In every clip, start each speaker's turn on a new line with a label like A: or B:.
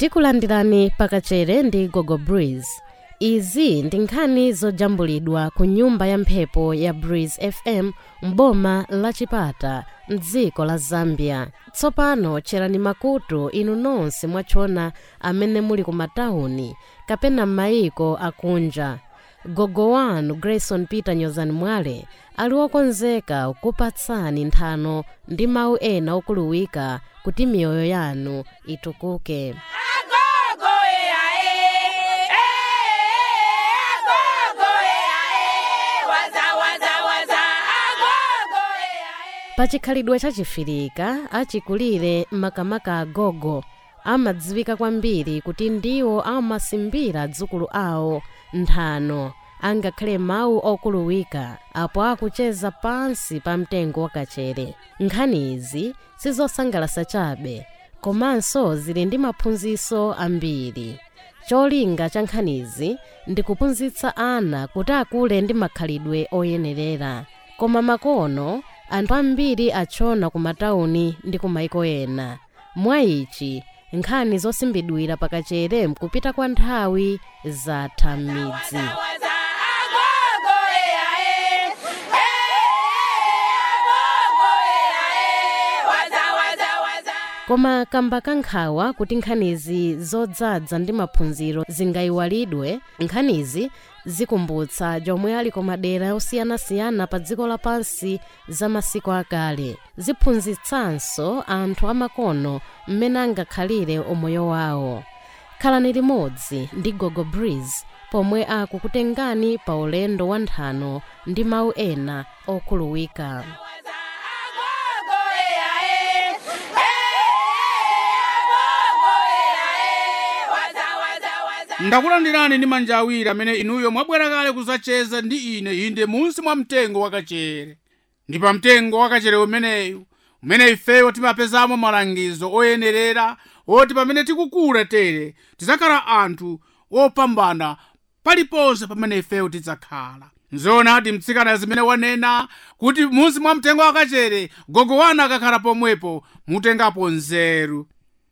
A: tikulandirani pakachere ndi gogo breeze izi ndi nkhani zojambulidwa ku nyumba ya mphepo ya breeze fm m'boma la chipata mdziko la zambia tsopano tcherani makutu inu nonse mwachona amene muli ku matawuni kapena m'mayiko akunja gogo wanu grayson peter nyozani mwale ali wokonzeka kupatsani nthano ndi mawu ena okuluwika kuti miyoyo yanu itukuke pachikhalidwe chachifirika achikulire makamaka agogo amadziwika kwambiri kuti ndiwo amasimbira dzukulu awo nthano angakhale mawu okuluwika apo akucheza pansi pa mtengo wakachere nkhani izi sizosangalasa chabe komanso zili ndi maphunziro ambiri cholinga cha nkhanizi ndi kuphunzitsa ana kuti akule ndi makhalidwe oyenerera koma makono anthu ambiri achona ku matawuni ndi ku maiko ena mwa ichi nkhani zosimbidwira pakachere mkupita kwa nthawi zatha m'midzi koma kamba kankhawa kuti nkhanizi zodzaza ndi maphunziro zingayiwalidwe nkhanizi zikumbutsa jomwe ali ku madera osiyanasiyana pa dziko lapansi za masiku akale ziphunzitsanso anthu amakono mmene angakhalire umoyo wawo khalani limodzi ndi gogo breeze pomwe akukutengani pa ulendo wa nthano ndi mawu ena okhuluwika
B: ndakulandirani ndi manja awiri amene inuyo mwabwera kale kudzacheza ndi ine inde munsi mwa mtengo wakachere ndi pa mtengo wakachere umeneyu umene ifeyo timapezamo malangizo oyenerera oti pamene tikukula tere tidzakhala anthu opambana paliponse pamene ifeyo tidzakhala nzoonadi mtsikana zimene wanena kuti munsi mwa mtengo wakachere gogo wanu akakhala pomwepo mutengapo nzeru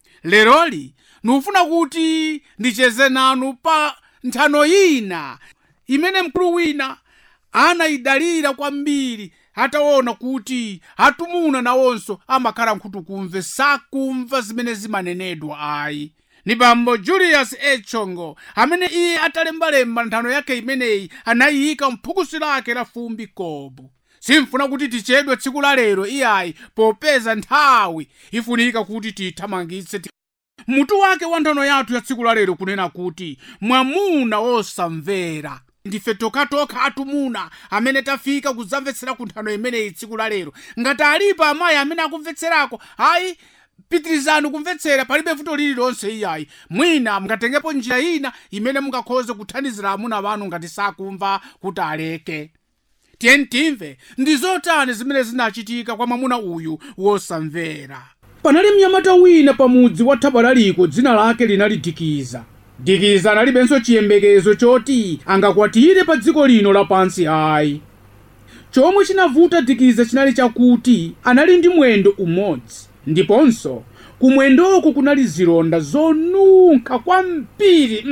B: leroli ndikufuna kuti ndicheze nanu pa nthano ina imene mkulu wina anayidalira kwambiri ataona kuti atumuna nawonso amakhala nkhutukumve sakumva zimene zimanenedwa ayi ni bambo julius echongo amene iye atalembalemba nthano yake imeneyi anayiyika mphukusi lake la fumbi kobo simfuna kuti tichedwe tsiku la lero iyayi popeza nthawi ifunika kuti tiyithamangitse mutu wake wa nthano yathu ya tsiku la lero kunena kuti mwamuna wosamvera ndife tokatoka atumuna amene tafika kudzamvetsera ku nthano imeneyi tsiku la lero ngati alipo amayi amene akumvetserako ayi pitirizani kumvetsera palibe vuto lililonse iyayi mwina mungatengepo njira ina imene mungakhoze kuthandizira amuna wanu ngati sakumva kuti aleke tiyeni timve ndi zotani zimene zinachitika kwa mwamuna uyu wosamvera panali mnyamata wina pamudzi wa thabalaliko dzina lake linali dikiza dikiza analibenso chiyembekezo choti angakwatire pa dziko lino lapansi ayi chomwe chinavuta dikiza chinali chakuti anali ndi mwendo umodzi ndiponso kumwendoko kunali zilonda zonunkha kwambiri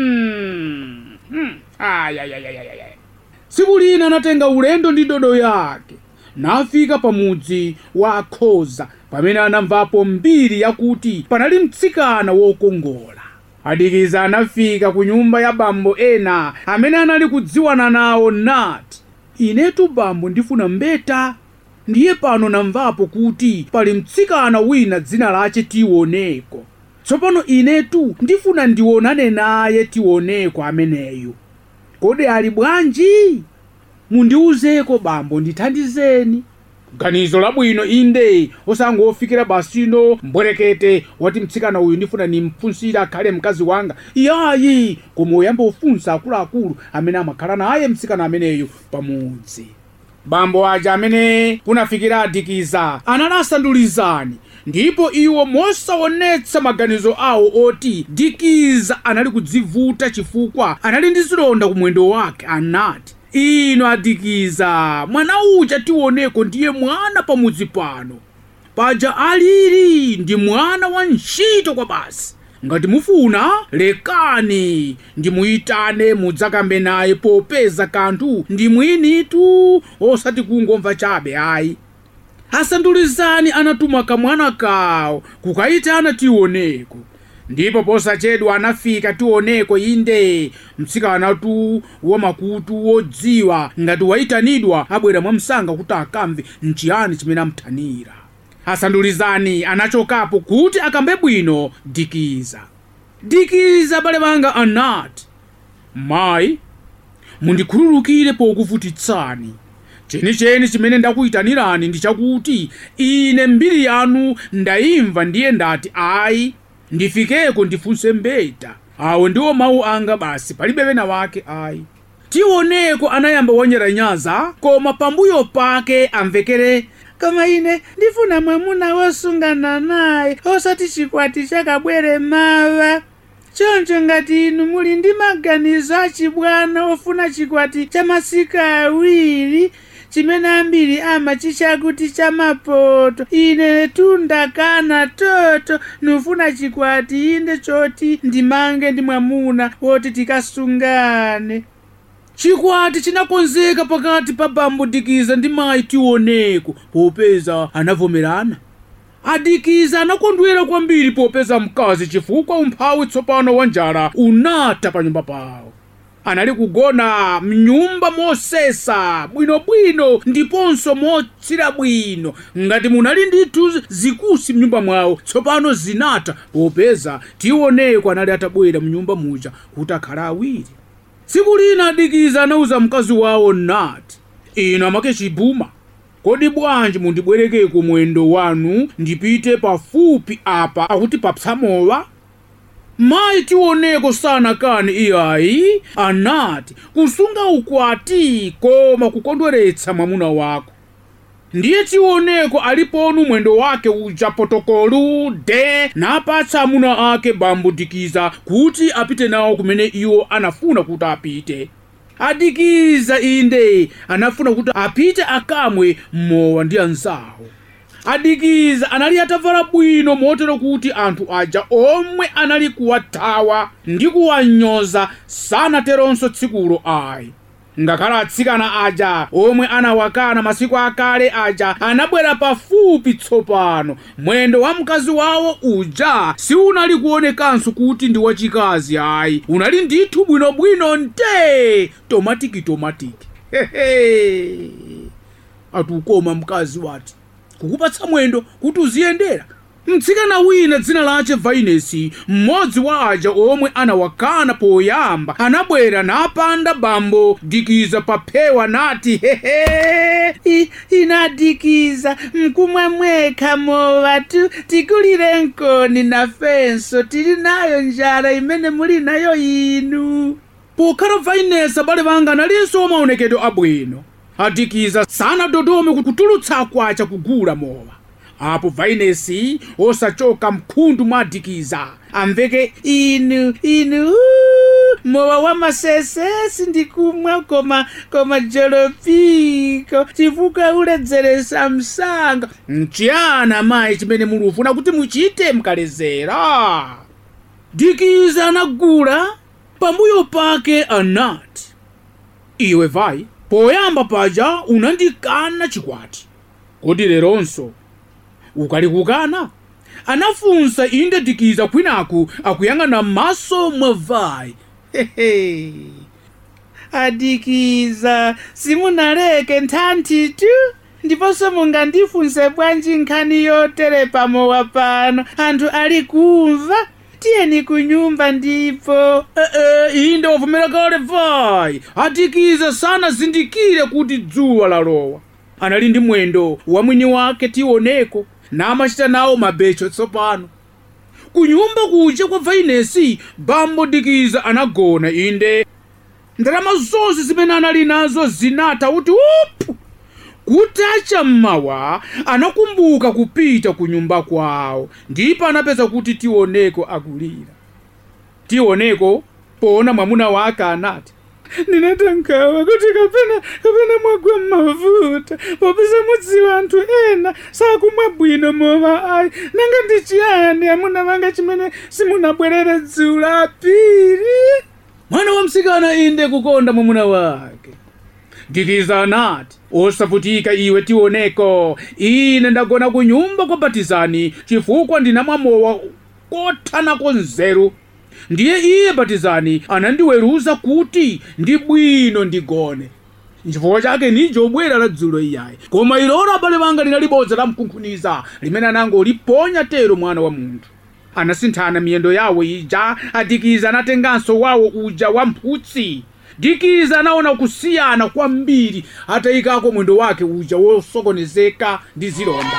B: mm. mm. ayayayayaya tsiku lina anatenga ulendo ndi dodo yake nafika pamudzi wa akhoza pamene anamvapo mbiri yakuti panali mtsikana wokongola adikiza anafika ku nyumba ya bambo ena amene anali kudziwana nawo nati inetu bambo ndifuna mbeta ndiye pano namvapo kuti pali mtsikana wina dzina lache tioneko tsopano inetu ndifuna ndionane naye tioneko ameneyu kodi ali bwanji mundiwuzeko bambo ndithandizeni ganizo labwino inde osangofikira basino mbwerekete wati mtsikana uyu ndifuna nimpfunsire akhale mkazi wanga iyayi koma uyamba ufunsa akuluakulu amene amakhala naye mtsikana ameneyo pamudzi bambo aja amene kunafikira adikiza analasandulizani ndipo iwo mosaonetsa maganizo awo oti dikiza anali kudzivuta chifukwa anali ndi zilonda kumwendo wake anati ino adikiza mwana uja tioneko ndiye mwana pamudzi pano paja alili ndi mwana wa ntchito kwa basi ngati mufuna lekani ndimuyitane mudzakambe naye popeza kanthu ndi mwinitu osati kungomva chabe ayi asandulizani anatuma kamwana kawo kukayitana tioneko ndipo posachedwa anafika tioneko inde mtsikanatu wamakutu wodziwa ngati wayitanidwa abwera mwamsanga kuti akamve nchiyani chimene amuthanira asandulizani anachokapo kuti akambe bwino dikiza dikiza bale banga anati mayi mundikhululukire pokuvutitsani chenicheni chimene ndakuyitanirani ndi chakuti ine mbiri yanu ndayimva ndiye ndati ayi ndifikeko ndifunse mbeta awo ndiwo mawu anga basi palibe wena wake ayi tioneko anayamba wonyeranyaza koma pambuyo pake amvekere koma ine ndifuna mwamuna wosungana naye osati chikwati chakabwere mawa choncho ngati inu muli ndi maganizo achibwana ofuna chikwati cha masiku awiri chimene ambiri amachitcha kuti chamapoto ine tundakana toto nufuna chikwati inde choti ndimange ndi mwamuna woti tikasungane chikwati chinakonzeka pakati pa bambo dikiza ndi mayi tioneko popeza anavomerana adikiza anakondwera kwambiri popeza mkazi chifukwa umphawi tsopano wa njala unatha pa nyumba pawo anali kugona mnyumba mosesa bwinobwino ndiponso motsira bwino ngati munali ndithu zikusi mnyumba mwawo tsopano zinatha popeza tioneko anali atabwera mnyumba muja kuti akhala awiri tsiku lina adikiza anauza mkazi wawo nati inu amake chibuma kodi bwanji mundibwerekeko mwendo wanu ndipite pafupi apa akuti papsamowa mayi tioneko sanakani iyayi anati kusunga ukwati koma kukondweretsa mwamuna wako ndiye tioneko aliponu mwendo wake uja potokolu de napatsa amuna ake bambo dikiza kuti apite nawo kumene iwo anafuna kuti apite adikiza inde anafuna kuti apite akamwe mowa ndi anzawo adikiza anali atavala bwino motero kuti anthu aja omwe anali kuwathawa ndi kuwanyoza sanateronso tsikulo ayi ngakhale atsikana aja omwe anawakana masiku akale aja anabwera pafupi tsopano mwendo wa mkazi wawo uja siunali kuonekanso kuti ndi wachikazi ayi unali ndithu bwinobwino nte tomatiki tomatiki hehe atukoma mkazi wati kukupatsa mwendo kuti uziyendera mtsikana wina dzina lace vainesi mmodzi wa aja omwe anawakana poyamba anabwera napanda bambo dikiza paphewa nati hehe I- inadikiza mkumwa mwekha mowa tu tikulire nkoni nafenso tili nayo njala imene muli nayo inu pokhala vainesi abale banga analinso maonekedwe abwino adikiza sanadodome kutulutsa kwacha kugula mowa apo vainesi osachoka mkhundu mwa adikiza amveke inu inu uh, mowa wa masesesi ndikumwa koma koma jolopiko chifukwa uledzeresa msanga mchiyana mayi chimene mulufuna kuti muchite mkalezera dikiza anagula pambuyo pake anati iwe vai poyamba paja unandikana chikwati kodi leronso ukalikukana anafunsa inde dikiza kwinaku akuyang'ana m'maso mwa vai hehe adikiza simunaleke nthanthi tu ndiponso mungandifunse bwanji nkhani yotere pamowa pano anthu ali kumva tiyeni kunyumba ndipo ee inde wavomera kale vai adikiza sanazindikire kuti dzuwa lalowa anali ndi mwendo wa mwini wake tioneko namachita nawo mabecho tsopano kunyumba kuja kwa vainesi bambo dikiza anagona inde ndalama zonse zimene anali nazo zinatha kuti upu kutacha mmawa anakumbuka kupita ku nyumba kwawo ndipo anapeza kuti tioneko akulira tioneko poona mwamuna wake anati ndinatangawa kuti kapena kapena mwagwa m'mavuta popeza mudziwa anthu ena sakumwa bwino mowa ayi nanga ndi chiyani amuna vanga chimene simunabwerere dzulo apiri mwana wa msikana inde kukonda mwamuna wake dikiza anati osavutika iwe tioneko ine ndagona ku nyumba kwa batizani chifukwa ndinamwa mowa kothanako nzeru ndiye iye batizani anandiweruza kuti ndi bwino ndigone chifukwa chake nijo bwera la dzulo iyayi koma ilolo abale banga linali bodza la mkunkhuniza limene anangoliponya tero mwana wa munthu anasinthana miyendo yawo ija adikiza anatenganso wawo uja wa mphutsi dikiza anaona kusiyana kwambiri atayikako mwendo wake uja wosokonezeka ndi zilonda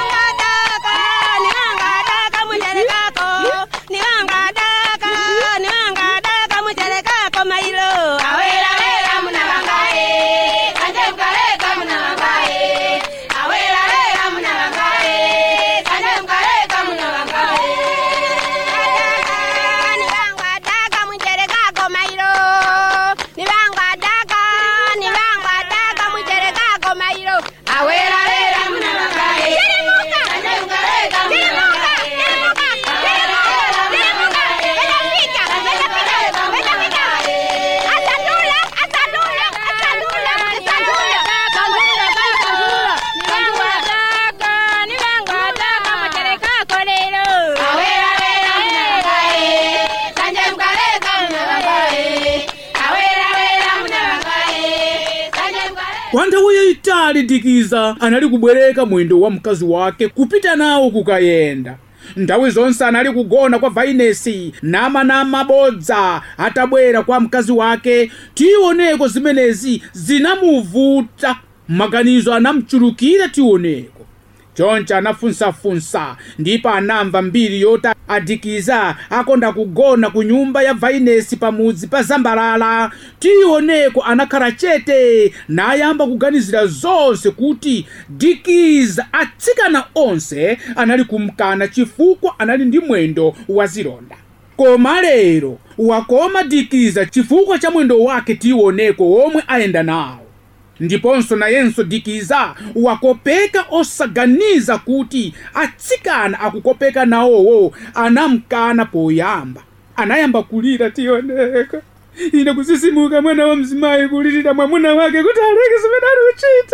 B: kwa nthawi yayitali dikiza anali kubwereka mwendo wa mkazi wake kupita nawo kukayenda nthawi zonse anali kugona kwa vainesi nama namabodza atabwera kwa mkazi wake tioneko zimenezi zinamuvuta maganizo anamchulukira tioneko choncho anafunsafunsa ndipo anamva mbiri yoti adikiza akonda kugona ku nyumba ya vainesi pamudzi pa zambalala tioneko anakhala chete nayamba kuganizira zonse kuti dikiza atsikana onse anali kumkana chifukwa anali ndi mwendo wa zilonda koma lero wakoma dikiza chifukwa cha mwendo wake tioneko womwe ayenda nawo ndiponso nayenso dikiza wakopeka osaganiza kuti atsikana akukopeka nawowo anamkana poyamba anayamba kulira tioneka ine kusisimuka mwana wa mzimayi kulirira mwamuna wake kuti aleke zimene ali kuchita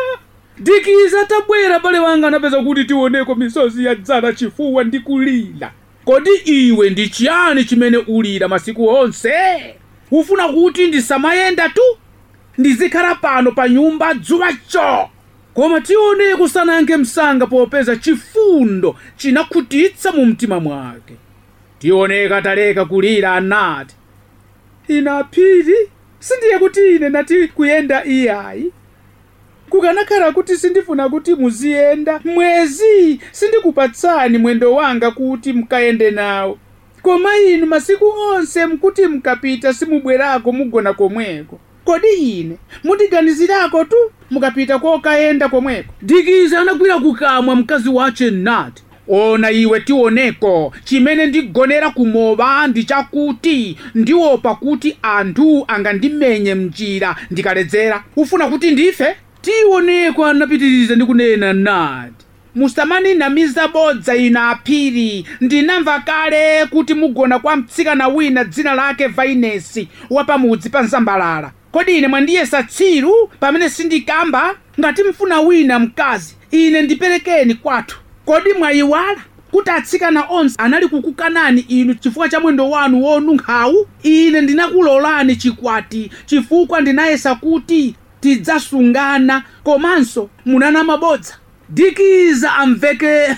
B: dikiza tabwera bale wanga anapeza kuti tioneko misozi yadzala chifuwa ndi kulira kodi iwe ndi chiyani chimene ulira masiku onse ufuna kuti ndisamayenda tu ndizikhala pano pa nyumba dzuwacho koma tione kusanange msanga popeza chifundo chinakhutitsa mu mtima mwake tioneka taleka kulira anati ina aphiri sindiye kuti ine nati kuyenda iyayi kukanakhala kuti sindifuna kuti muziyenda mwezi sindikupatsani mwendo wanga kuti mkayende nawo koma inu masiku onse mkuti mkapita simubwerako mugona komweko kodi ine mundiganizirako tu mukapita kokayenda komweko dikiza anagwira kukamwa mkazi wace nati ona iwe tioneko chimene ndigonera kumowa ndi chakuti ndiopa kuti anthu angandimenye mnjira ndikaledzera ufuna kuti ndife tioneko anapitiriza ndi kunena nati musamanamiza bodza ina aphiri ndinamva kale kuti mugona kwa mtsikana wina dzina lake vainesi wapamudzi pa nzambalala kodi ine mwandiyesa tsiru pamene sindikamba ngati mfuna wina mkazi ine ndiperekeni kwathu kodi mwayiwala kuti atsikana onse anali kukukanani inu chifukwa cha mwendo wanu wonunkhawu ine ndinakulolani chikwati chifukwa ndinayesa kuti tidzasungana komanso munana bodza dikiza amveke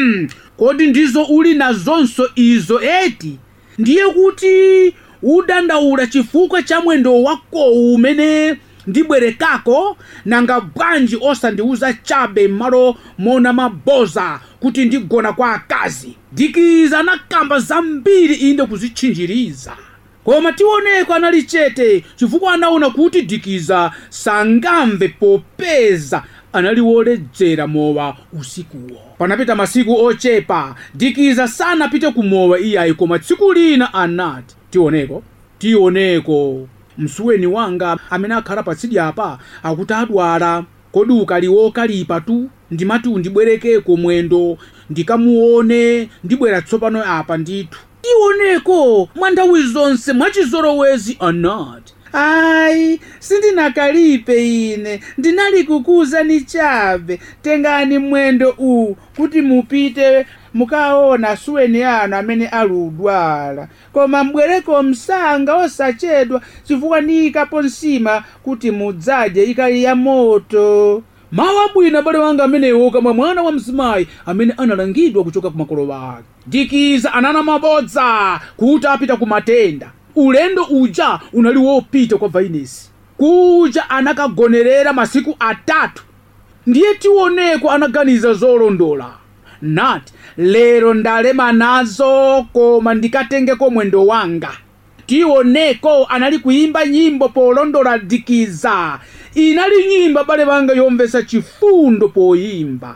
B: kodi ndizo uli nazonso izo eti ndiye kuti udandaula chifukwa cha mwendo wakowu umene ndibwerekako nanga bwanji osandiuza chabe m'malo mona maboza kuti ndigona kwa akazi dikiza anakamba zambiri inde kuzitchinjiriza koma tioneko anali chete chifukwa anaona kuti dikiza sangamve popeza anali woledzera mowa usikuwo panapita masiku ochepa dikiza sanapite kumowa iyayi koma tsiku lina anati tioneko tioneko msuweni wanga amene akhala patsidya apa akuti adwala kodi ukaliwo kalipa tu ndimati undibwerekeko mwendo ndikamuone ndibwera tsopano apa ndithu tioneko mwa nthawi zonse mwachizolowezi anati ayi sindinakalipe ine ndinali kukuwuzani chabe tengani mwendo uwu kuti mupite mukaona suweni anu amene ali udwala koma mbwereko msanga osachedwa chifukwa ndiyikapo nsima kuti mudzadye ikali ya moto mawu abwino abale wanga amenewo kama mwana wa mzimayi amene analangidwa kuchoka ku makolo ake dikiza anana mabodza kuti apita ku matenda ulendo uja unali wopita kwa vainesi kuja anakagonerera masiku atatu ndiye tioneko anaganiza zolondola nati lero ndalema nazo koma ndikatengeko mwendo wanga tioneko anali kuyimba nyimbo polondola dikiza inali nyimbo abale banga yomvetsa chifundo poyimba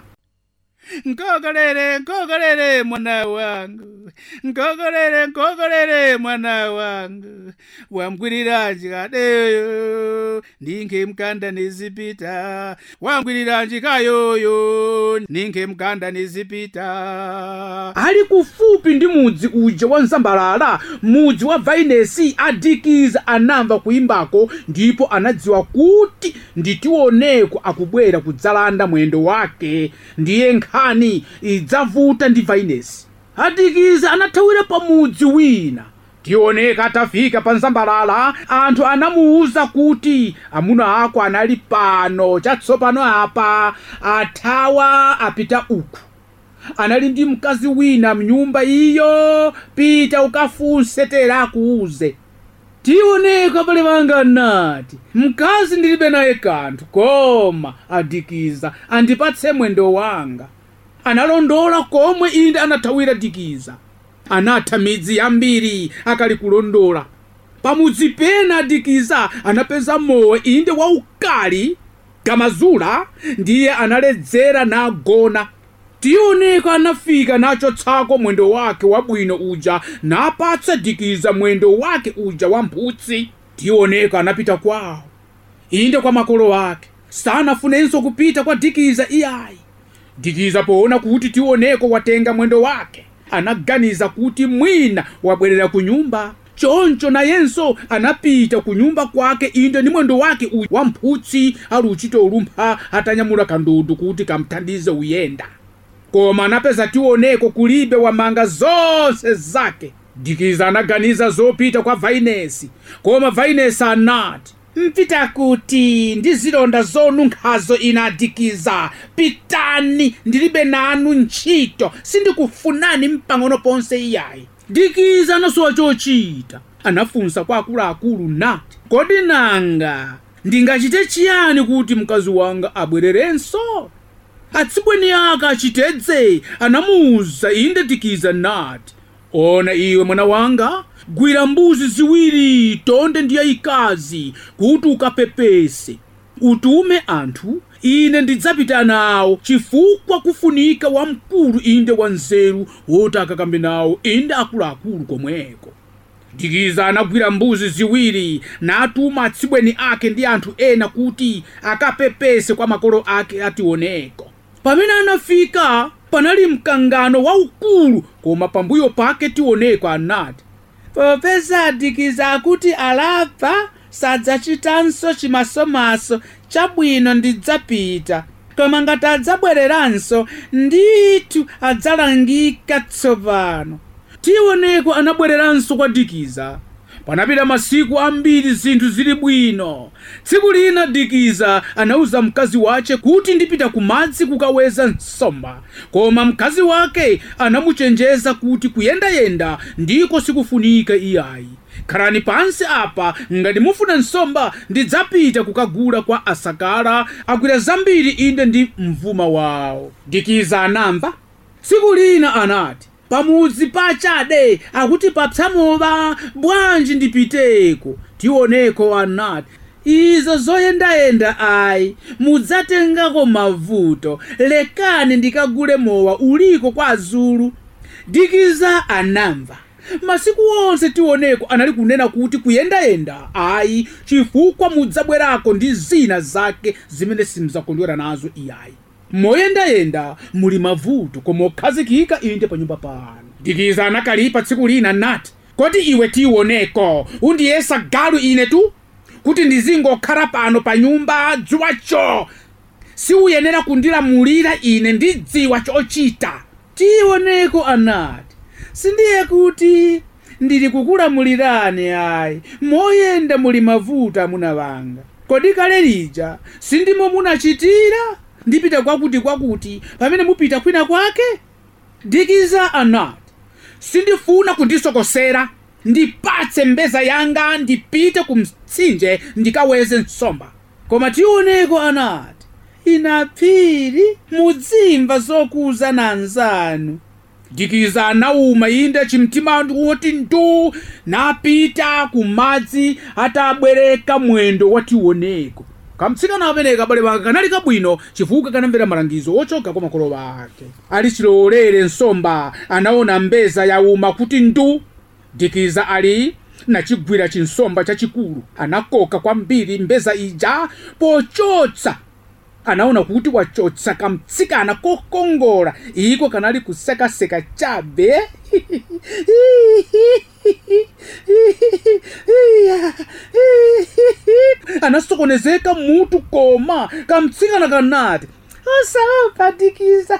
B: nkokolere nkokolere mwana wangu nkokolere nkokolere mwana wangu wamgwiriranji kadeyo ninge mkanda nizipita wamgwiriranji kayoyo ninge mkanda nizipita ali kufupi ndi mudzi uja wa nsambalala mudzi wa vainesi adikiza anamva kuyimbako ndipo anadziwa kuti nditioneko akubwera kudzalanda mwendo wake ndiye nkhani idzavuta ndi vainesi adikiza anathawira pa mudzi wina tioneka atafika pa nsambalala anthu anamuwuza kuti amuna ako anali pano chatsopano apa athawa apita uku anali ndi mkazi wina mnyumba iyo pita ukafunse tera akuuze tioneka pale panga nati mkazi ndilibe naye kanthu koma adikiza andipatse mwendo wanga analondola komwe inde anathawira dikiza anatha midzi yambiri akali kulondola pamudzi pena adikiza anapeza mowa inde waukali gamazula ndiye analedzera nagona tioneka anafika nachotsako mwendo wake wabwino uja napatsa dikiza mwendo wake uja wa mphutsi tioneka anapita kwawo inde kwa makolo ake sanafunenso kupita kwa dikiza iyayi dikiza poona kuti tioneko watenga mwendo wake anaganiza kuti mwina wabwerera ku nyumba choncho nayenso anapita ku nyumba kwake inde ni mwendo wake uyu wa mphutsi ali uchita ulumpha atanyamula kandudu kuti kamthandize uyenda koma anapeza tioneko kulibe wamanga zonse zake dikiza anaganiza zopita kwa vainesi koma vainesi anati mpita kuti ndi zilonda zonunkhazo ina dikiza pitani ndilibe nanu ntchito sindikufunani mpang'ono ponse iyayi dikiza anasowa chochita anafunsa kwa akuluakulu nati kodi nanga ndingachite chiyani kuti mkazi wanga abwererenso atsibweni ake achitedze anamuwuza inde dikiza nati ona iwe mwana wanga gwira mbuzi ziwiri tonde ndi yayikazi kuti ukapepese utume anthu ine ndidzapita nawo chifukwa kufunika wamkulu inde wanzeru woti akakambe nawo inde akuluakulu komweko dikiza anagwira mbuzi ziwiri natuma atsibweni ake ndi anthu ena kuti akapepese kwa makolo ake ationeko pamene anafika panali mkangano waukulu koma pambuyo pake tioneko anati popeza adikiza akuti alapa sadzachitanso chimasomaso chabwino ndidzapita koma ngati adzabwereranso ndithu adzalangika tsopano tioneko anabwereranso kwa dikiza panapita masiku ambiri zinthu zili bwino tsiku lina dikiza anauza mkazi wace kuti ndipita ku madzi kukaweza nsomba koma mkazi wake anamuchenjeza kuti kuyendayenda ndiko sikufunika iyayi khalani pansi apa ngati mufuna nsomba ndidzapita kukagula kwa asakala agwira zambiri inde ndi mvuma wawo dikiza anamva tsiku lina anati pamudzi pachade akuti papsamowa bwanji ndipiteko tioneko anati izo zoyendayenda ayi mudzatengako mavuto lekani ndikagule mowa uliko kwa azulu dikiza anamva masiku onse tioneko anali kunena kuti kuyendayenda ayi chifukwa mudzabwerako ndi zina zake zimene simuzakondwera nazo iyayi moyendayenda muli mavuto koma okhazikika inde pa nyumba pano dikiza anakalipa tsiku lina nati kodi iwe tioneko undiyesa galu ine tu kuti ndizingokhala pano pa nyumba dzuwacho siuyenera kundilamulira ine ndidziwa chochita tioneko anati sindiye kuti ndili kukulamulirani ayi moyenda muli mavuto amuna vanga kodi kale lija sindimo munachitira ndipita kwakuti kwakuti pamene mupita kwina kwake dikiza anati sindifuna kundisokosera ndipatse mbeza yanga ndipite ku mtsinje ndikaweze nsomba koma tioneko anati inaphiri mudzimva zokuza na anzanu dikiza anauma inde chimtima woti ndu napita kumadzi atabwereka mwendo wationeko kamtsikana ameneka abale banga kanali kabwino chifukwa kanamvera malangizo ochoka kwa makolo ake ali chilolere nsomba anaona mbeza yauma kuti ndu dikiza ali nachigwira chinsomba chachikulu anakoka kwambiri mbeza ija pochotsa anaona kuti wachotsa kamtsikana kokongola iko kanali kusekaseka chabe anasokonezeka mutu koma kamtsikana kanati osaopa dikiza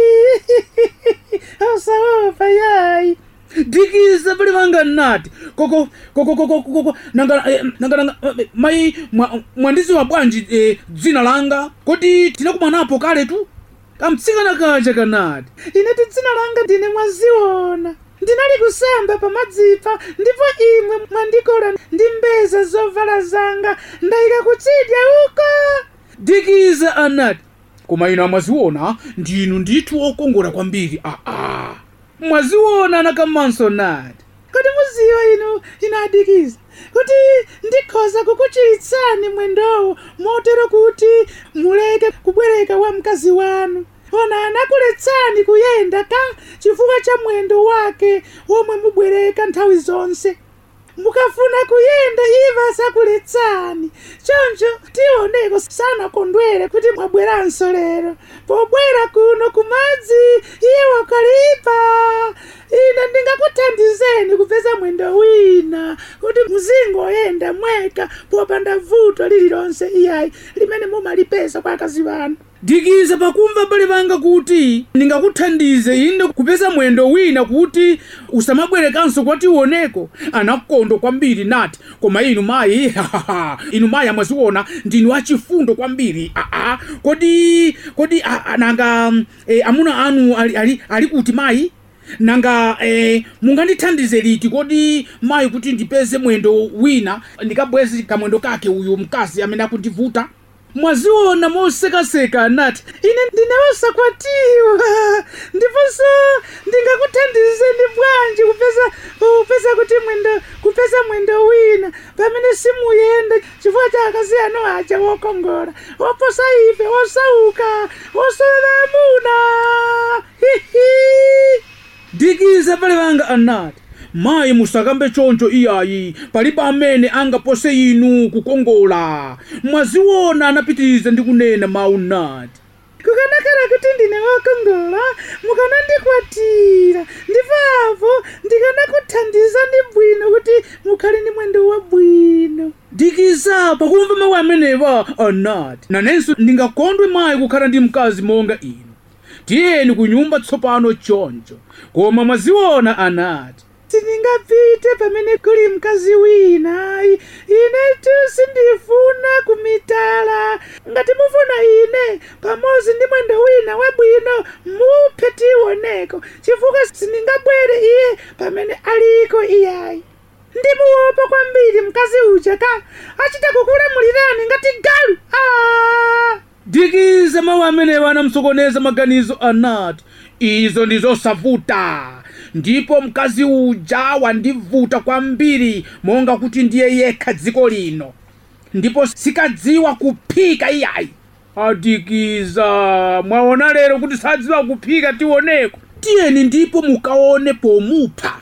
B: osaopa yayi dikiza pali vanga nati koko koko koko koko nanga eh, nanga nanga eh, mai mwa- mwandiziwa bwanji eh, dzina langa kodi tinakumanapo kale tu kamtsikana kaja kanati ineti dzina langa ndine mwaziona ndinali kusamba pamadzipa ndipo imwe mwandikola ndi mbeza zovala zanga ndayika kutsidya uko dikiza anati koma ino amaziona ndinu ndithu okongola kwambiri aa mwaziona anakamanso nati kodi muziwa inu inadikiza kuti ndikhoza kukuchiritsani mwendowo motero kuti muleke kubwereka wa mkazi wanu ona anakuletsani kuyenda ka chifukwa cha mwendo wake omwe mubwereka nthawi zonse mukafuna kuyenda iva asakuletsani choncho tioneko sanakondwere kuti mwabweranso lero pobwera kuno kumadzi iye wakalipa ine ndingakuthandizeni kupeza mwendo wina kuti muzingoyenda mweka popanda vuto lililonse iyayi limene mumalipeza kwa akazi vanu dikiza pakumva pali panga kuti ndingakuthandize inde kupeza mwendo wina kuti usamabwerekanso kwationeko anakondwa kwambiri nati koma inu mayi inu mayi amwaziona ndinu achifundo kwambiri aa kodi kodi a- a- nanga e, amuna anu ali, ali, ali kuti mayi nanga eh, mungandithandize liti kodi mayi kuti ndipeze mwendo wina ndikabweze kamwendo kake uyu mkazi amene akundivuta mwaziona mosekaseka anati ine ndine wosakwatiwa ndiponso ndingakuthandizeni bwanji kupeza kupeza kuti mwendo kupeza mwendo wina pamene simuyenda chifukwa cha akazi anu aja wokongola oposa ife osauka osolamuna hihi dikiza pale vanga anati mayi musakambe choncho iyayi palibe amene angapose inu kukongola mwaziona anapitiriza ndi kunena mawu nati kukanakhala kuti ndine wokongola mukanandikwatira ndipo apo ndikanakuthandizani bwino kuti mukhale ndi mwendo wabwino dikiza pakumva mawu amenewa anati nanenso ndingakondwe mayi kukhala ndi mkazi monga inu tiyeni ku nyumba tsopano choncho koma mwaziona anati sindingapite pamene kuli mkazi wina I- inetu sindifuna kumitala ngati mufuna ine pamodzi ndi mwendo wina wabwino muphe tioneko chifukwa sindingabwere iye pamene aliko iyayi ndimuopa kwambiri mkazi uja ka achita kukulamulirani ngati galu ah! dikiza mawu amenewo anamsokoneza maganizo anati izo ndizosavuta ndipo mkazi uja wandivuta kwambiri monga kuti ndiye yekha dziko lino ndipo sikadziwa kuphika iyayi adikiza mwaona lero kuti sadziwa kuphika tioneko tiyeni ndipo mukaone pomupha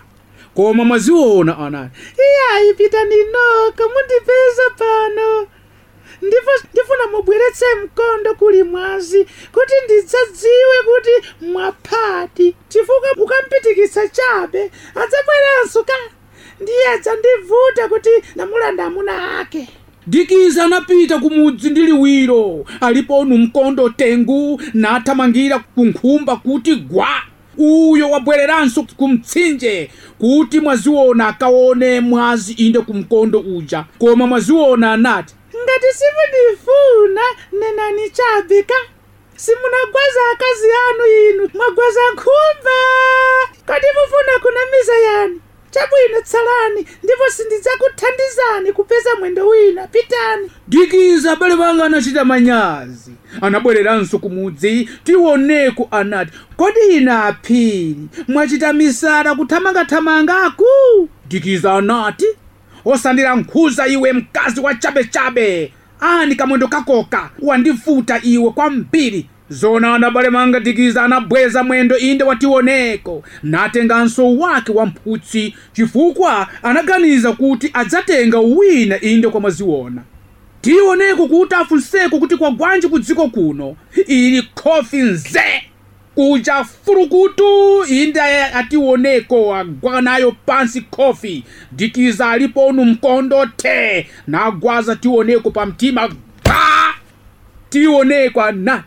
B: koma mwaziona anati iyayi pitani nokha mundipeza pano ndipo ndifuna mubweretse mkondo kuli mwazi kuti ndidzadziwe kuti mwaphati chifukwa mukampitikitsa chabe adzabweranso ka ndiye adzandivuta kuti ndamulanda amuna ake dikiza anapita kumudzi ndi liwiro aliponu mkondo tengu nathamangira ku nkhumba kuti gwa uyo wabwereranso ku mtsinje kuti mwaziona akaone mwazi inde ku mkondo uja koma mwaziona anati ngati simundifuna nenani chabe ka simunagwaza akazi anu inu mwagwaza nkhumba kodi mufuna kunamiza yani chabwino tsalani ndipo sindidzakuthandizani kupeza mwendo wina pitani dikiza abale banga anachita manyazi anabwereranso kumudzi tioneko anati kodi ina aphiri mwachita misala kuthamangathamangaku dikiza anati osandilankhuza iwe mkazi wa chabechabe ani kamwendo kakoka wandivuta iwe kwambiri zona anabale manga dikiza anabweza mwendo inde wationeko natenganso wake wa mphutsi chifukwa anaganiza kuti adzatenga wina inde kwa mwaziona tioneko kuti afunseko kuti kwagwanji ku dziko kuno ili khofi nze kuja furukutu inde ationeko agwa nayo pansi khofi dikiza aliponu mkondo te nagwaza tioneko pa mtima pa tioneko anati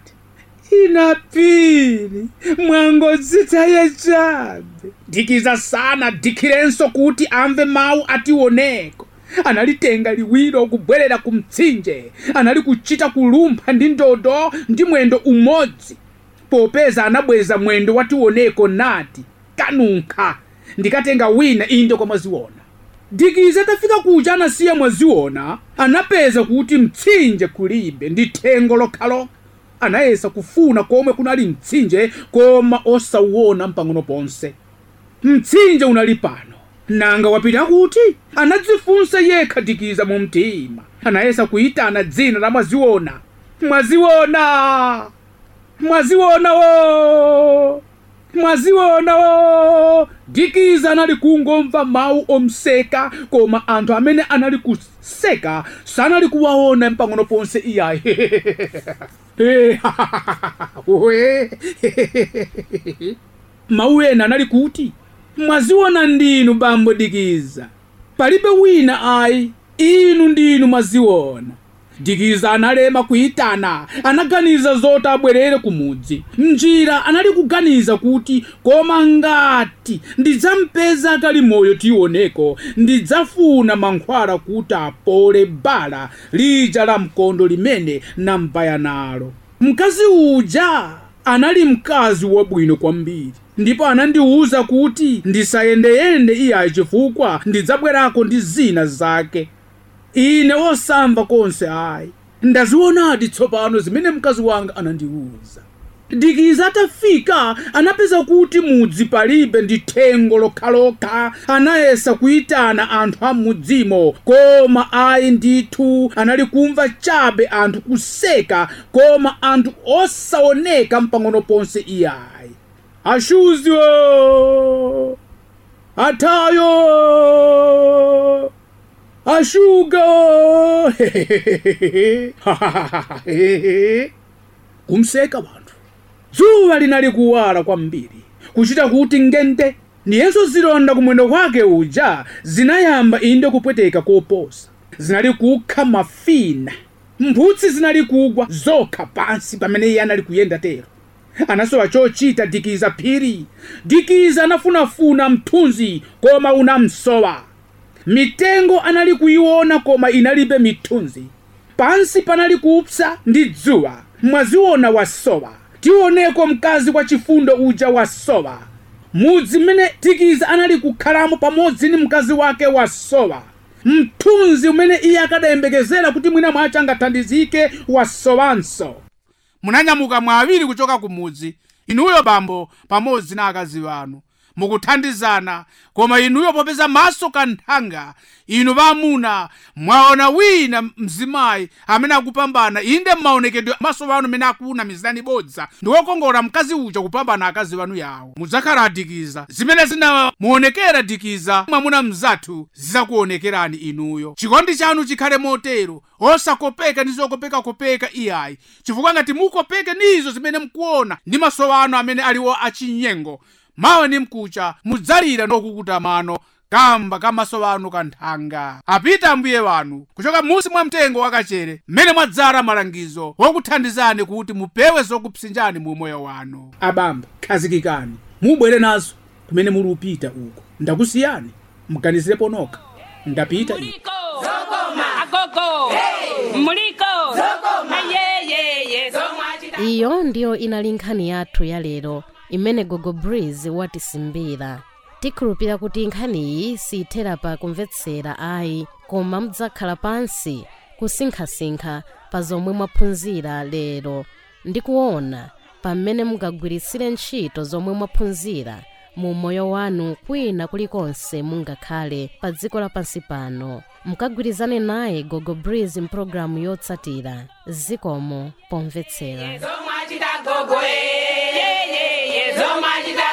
B: inapiri mwangodzitaye chabe dikiza sana dikirenso kuti amve mawu ationeko analitenga liwiro kubwerera ku mtsinje anali kuchita kulumpha ndi ndodo ndi mwendo umodzi popeza anabweza mwendo wationeko nati kanunkha ndikatenga wina inde kwa mwaziona dikiza atafika kuja anasiya mwaziona anapeza kuti mtsinje kulibe ndi thengo lokhalokha anayesa kufuna komwe kunali mtsinje koma osauwona mpang'ono ponse mtsinje unali pano nanga wapita kuti anadzifunsa yekha dikiza mu mtima anayesa kuyitana dzina la mwaziona mwaziona mwaziona wo mwaziona wo dikiza anali kungomva mawu omseka koma anthu amene anali kuseka sanali kuwaona mpang'ono ponse iyayi mawu ena anali kuti mwaziona ndinu bambo dikiza palibe wina ayi inu ndinu mwaziona dikiza analema kuyitana anaganiza zoti abwerere kumudzi mnjira anali kuganiza kuti koma ngati ndidzampeza kali moyo tioneko ndidzafuna mankhwala kuti apole bala lija la mkondo limene nampaya nalo mkazi uja anali mkazi wabwino kwambiri ndipo anandiwuza kuti ndisayendeyende iyayi chifukwa ndidzabwerako ndi zina zake ine osamva konse ayi ndazionadi tsopano zimene mkazi wanga anandiwuza dikiza atafika anapeza kuti mudzi palibe ndi thengo lokhalokha anayesa kuyitana anthu a mudzimo koma ayi ndithu anali kumva chabe anthu kuseka koma anthu osaoneka mpang'ono ponse iyayi ashuzyo atayo ashuga kumseka wanthu dzuwa linali kuwala kwambiri kuchita kuti ngente ndiyenso zilonda kumwendo kwake uja zinayamba inde kupweteka koposa zinali kukha mafina mphutsi zinali kugwa zokha pansi pamene iye anali kuyenda tero anasowa chochita dikiza phiri dikiza anafunafuna mthunzi koma unamsowa mitengo anali kuyiona koma inalibe mithunzi pansi panali kupsa ndi dzuwa mwaziona wasowa tioneko mkazi wa chifundo uja wasowa mudzi mmene dikiza anali kukhalamo pamodzi ndi mkazi wake wasowa mthunzi umene iye akadayembekezera kuti mwina mwace angathandizike wasowanso munanyamuka mwa awiri kuchoka kumudzi inuyo bambo pamodzi na akazi wanu mukuthandizana koma inuyo popeza maso kanthanga inu vaamuna mwaona wina mzimayi amene akupambana inde mmaonekedwe maso vanu amene akuuna mizani bodza ndiwokongola mkazi uja kupambana akazi vanu yawo mudzakhala adikiza zimene zinamuonekera dikiza mwamuna mzathu zizakuonekerani inuyo chikondi chanu chikhale motero osakopeka ndi zokopekakopeka iyayi chifukwa ngati mukopeke ndizo zimene mukuona ndi maso anu amene aliwo achinyengo mawa ni mkucha mudzalira ndokukuta mano kamba ka maso anu kanthanga apita ambuye wanu kuchoka musi mwa mtengo wakachere mmene mwadzala malangizo wokuthandizani kuti mupewe zokupsinjani mu moyo wanu abamba khazikikani mubwere nazo kumene muli upita uko ndakusiyani mganizirepo nokha ndapita ine
C: Muliko. Agogo. Muliko. Ayeyeye.
A: iyo ndiyo inali nkhani yathu ya lero imene gogo breeze watisimbira tikhulupira kuti nkhaniyi siyithera pa kumvetsera ayi koma mudzakhala pansi kusinkhasinkha pa zomwe mwaphunzira lero ndi kuona pamene mungagwiritsire ntchito zomwe mwaphunzira mu moyo wanu kwina kulikonse mungakhale pa dziko lapansi pano mukagwirizane naye gogo breeze mpulogalamu yotsatira zikomo pomvetsera
C: Zomwachita gogo. Eyeyeye. Zomwachita